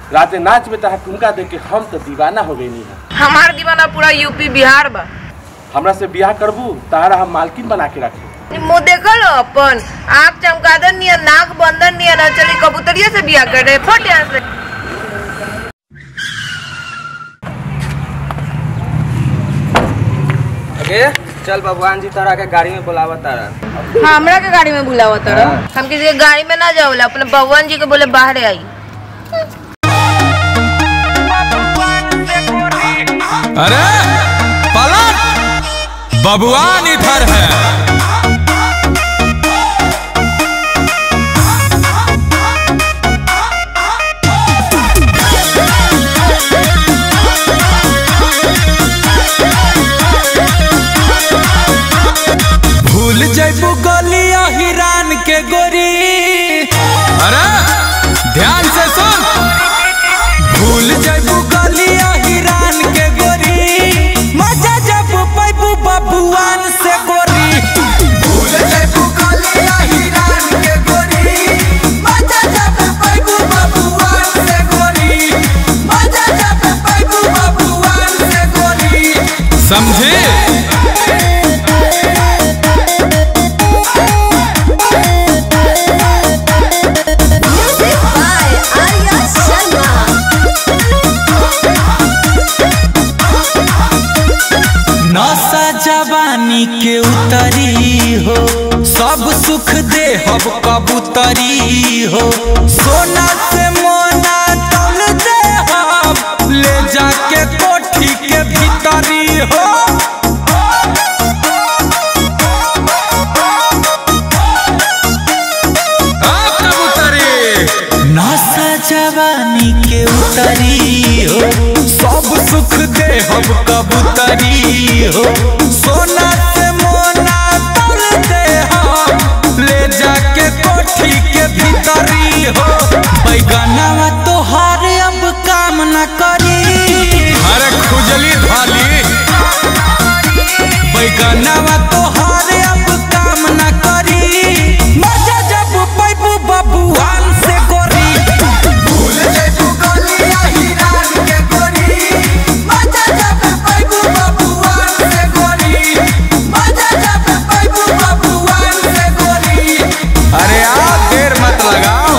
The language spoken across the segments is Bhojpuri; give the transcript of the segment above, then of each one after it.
रात नाच में तहा ठुमका देख के हम तो दीवाना हो गई है हमार दीवाना पूरा यूपी बिहार बा हमरा से ब्याह करबू तहारा हम मालकिन बना के रखे मुँह देखल अपन आँख चमकादन निया नाक बंदन निया ना चली कबूतरिया से बिया कर रहे फट यहाँ से अगे चल भगवान जी तारा के गाड़ी में बुलावा तारा हमरा के गाड़ी में बुलावा तर हम किसी के गाड़ी में ना जाओला अपने भगवान जी के बोले बाहर आई अरे पलट बबुआन इधर है भूल जैबू गलिया हिरान के गोरी अरे ध्यान से सुन भूल जैबू गलिया हिरान के गोरी मजा जब पैबू बबुआन से गोरी भूल जैबू गलिया हिरान के गोरी मजा जब पैबू बबुआन से गोरी मजा जब पैबू बबुआन से गोरी समझे Music by Arya Sharma. नशा जवानी के उतरी हो सब सुख दे हब कबूतरी हो सोना से मोना तौल दे हम ले जाके कोठी के भीतरी हो आ, कबूतरी नशा जवानी के उतरी हो सब सुख दे हम कबूतरी हो सोना से मोना तोल दे हम ले जाके कोठी के भीतरी हो बैगनवा तोहार अब काम न करी अरे खुजली धाली बैगनवा तोहार अब काम न करी मजा जब पैबू बबुआन से गोरी भूल जैबू गलिया हिरान के गोरी मजा जब पैबू बबुआन से गोरी मजा जब पैबू बबुआन से गोरी अरे आप देर मत लगाओ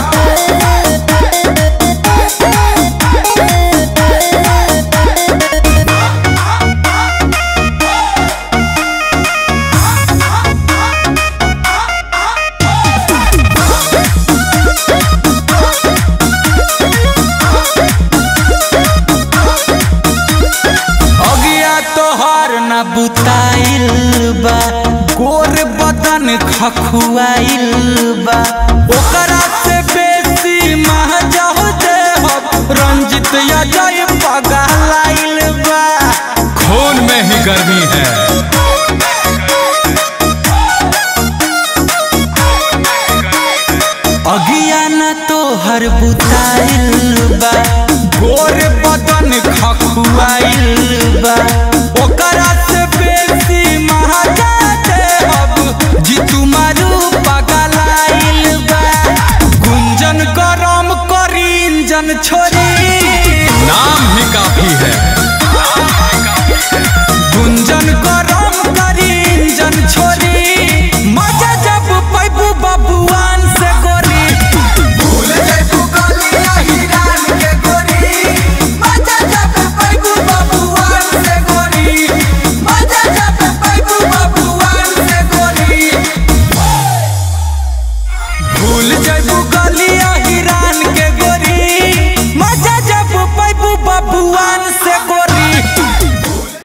अगिया तोहर न बुताइल बा गोर बदन खखुआइल बा ओकरा से बेसी महजह दे हम रंजित अजय पगलाइल बा खून में ही गर्मी है अगिया न तोहर बुताइल